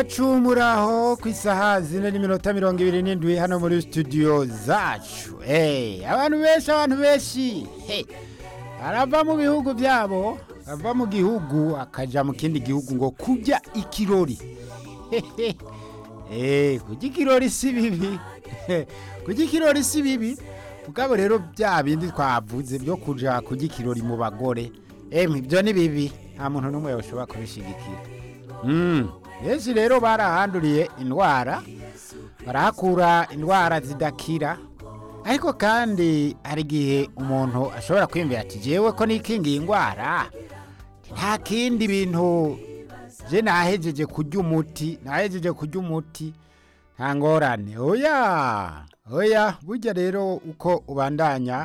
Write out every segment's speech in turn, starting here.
bacu muraho ku isaha zine n'iminota mirongo ibiri n'indwi hano muri studio zacu hey, abantu benshi abantu benshi hey. arava mu bihugu byabo ava mu gihugu akaja mu kindi gihugu ngo kurya ikirori hey, kurya ikirori si bibi kurya ikirori si bibi mugabo rero bya bindi twavuze byo kuja kurya ikirori mu bagore emwe ibyo ni bibi nta muntu n'umwe yoshobora kubishigikira benshi rero barahanduriye indwara barahakura indwara zidakira ariko kandi hari igihe umuntu ashobora kwiyumvira ati jewe ko nikingiye indwara nta kindi bintu je nahejeje kurya umuti nahejeje kurya umuti nta ngorane oya oya burya rero uko ubandanya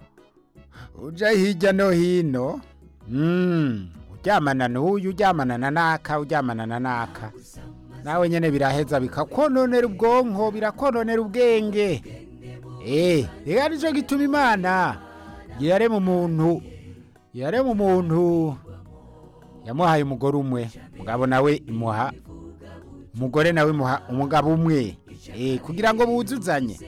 uja hirya no hino mm. uryamana n'uyu uryamana na naka uryamana na naka nawe nyene biraheza bikakononera ubwonko birakononera ubwenge eh reka nico gituma imana yarema umuntu yarema umuntu yamuhaye umugore umwe mugabo nawe imuha umugore nawe imuha umugabo umwe eh kugira ngo buzuzanye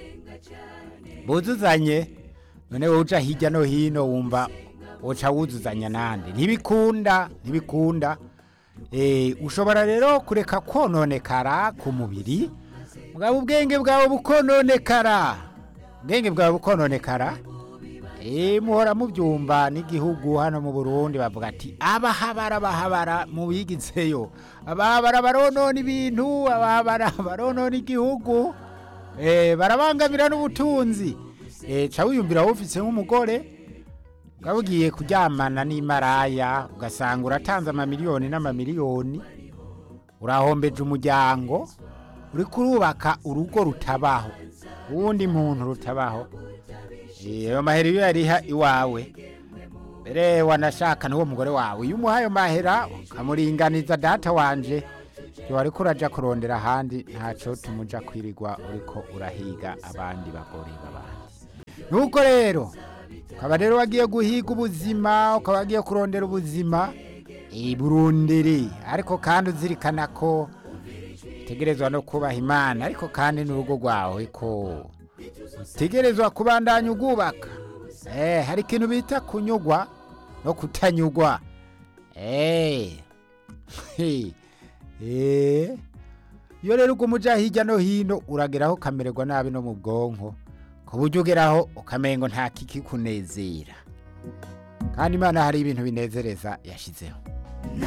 buzuzanye none wowe uja hirya no hino wumva woca wuzuzanya nande ntibikunda ntibikunda eh ushobora rero kureka kononekara ku mubiri mugabo ubwenge bwawe bukononekara ubwenge bwawe bukononekara eh muhora mubyumva n'igihugu hano mu Burundi bavuga ati abahabara bahabara mu bigizeyo abahabara baronona ibintu abahabara baronona igihugu eh barabangamira n'ubutunzi eh ca wiyumvira wowe ufise nk'umugore ukaba ugiye kuryamana n'imaraya ugasanga uratanze amamiliyoni n'amamiliyoni urahombeje umuryango uri kurubaka urugo rutabaho uwundi muntu rutabaho ayo mahera iyo yariha iwawe mbere wanashaka n'uwo mugore wawe iyo umuha ayo mahera ukamuringaniza data wanje wari kuraja kurondera ahandi ntaco tumuja kwirirwa uriko urahiga abandi bagore b'abandi nuko rero ukaba rero wagiye guhiga ubuzima ukaba wagiye kurondera ubuzima burundiri ariko kandi uzirikana ko utegerezwa no kubaha imana ariko kandi n'urugo rwawe ko utegerezwa kubandanya ugubaka hari ikintu bita kunyugwa no kutanyugwa iyo rero ubwo umuja hirya no hino urageraho ukamererwa nabi no mu bwonko ku buryo ugeraho ukamenya ngo nta kiki kunezera kandi imana hari ibintu binezereza yashyizeho